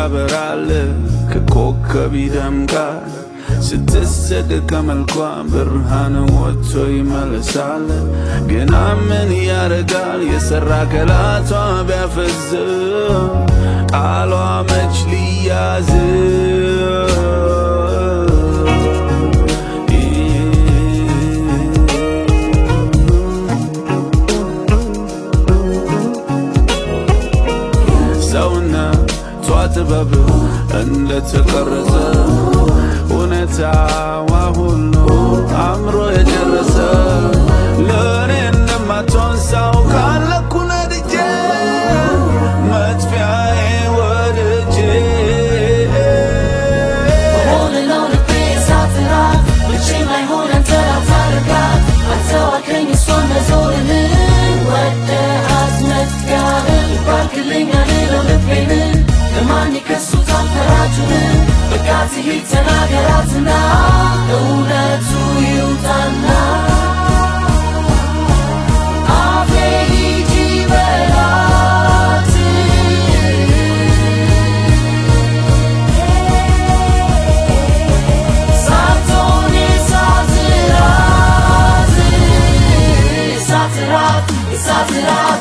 ያበራል ከኮከብ ይደምቃል ስትሰድ ከመልኳ ብርሃን ወጥቶ ይመለሳል ግና ምን ያረጋል የሰራ ከላቷ ቢያፈዝ ቃሏ መች ሊያዝ ሰውነቷ ጥበብ እንደተቀረጸ እውነታዋ ሁሉ አእምሮ የጨረሰ ለእኔ እንደማትሆን ሳውቃለሁ ነድጄ መጥፊያዬ ወድጄ Holding on to be ሳትራት መቼም አይሆን አንተ ላታረጋት አልተዋከኝ እሷን መዞርህን ወደሃት መትጋህን ባርክልኝ አልለው ልቤን ለማን ይከሱታል ፈራጁን በቃ ትሂድ ተናገራትና እውነቱ ይውጣና አፌ ሂጂ በላት ሳትሆን የሳትራት የሳትራት የሳትራት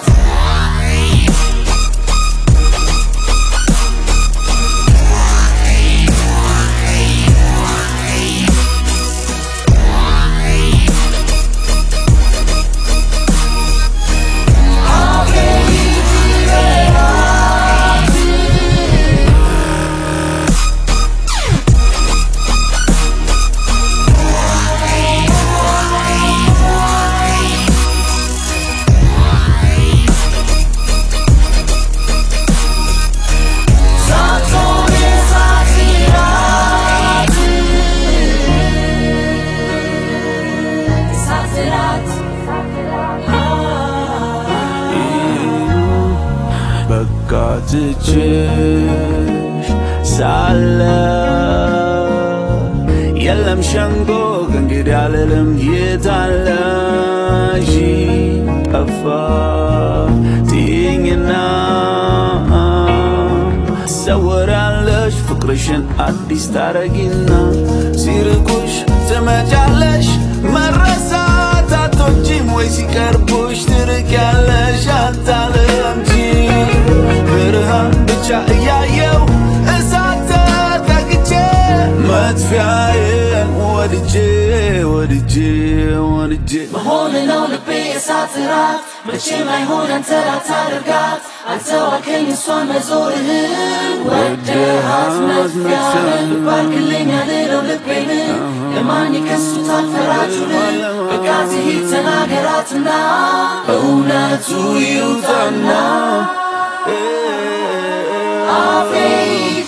ሳትሆን የሳትራት የሳትራት በቃ ትችሽ ሳለ የለም ሸንጎ ከእንግዲህ አልልም የታለሽ ጠፋ ትይኝና ሰወራለሽ ፍቅርሽን አዲስ ታረጊና ሲርቁሽ ትመጫለሽ መረሳት አቶችም ወይ ሲቀርቡሽ ትርቂያለሽ አታለምጂ ብርሃን ብቻ እያየው እሳት ተጠግቼ መጥፊያዬን ወድጄ ወድጄ ወድጄ መሆን ነው ልቤ የሳትራት መቼም አይሆን አንተ ላታደርጋት አልተዋከኝ እሷን መዞርህን ወደሃት መትጋህን ባርክልኝ አልለው ልቤን ለማን ይከሱታል ፈራጁን በቃ ትሂድ ተናገራትና እውነቱ ይውጣና አፌ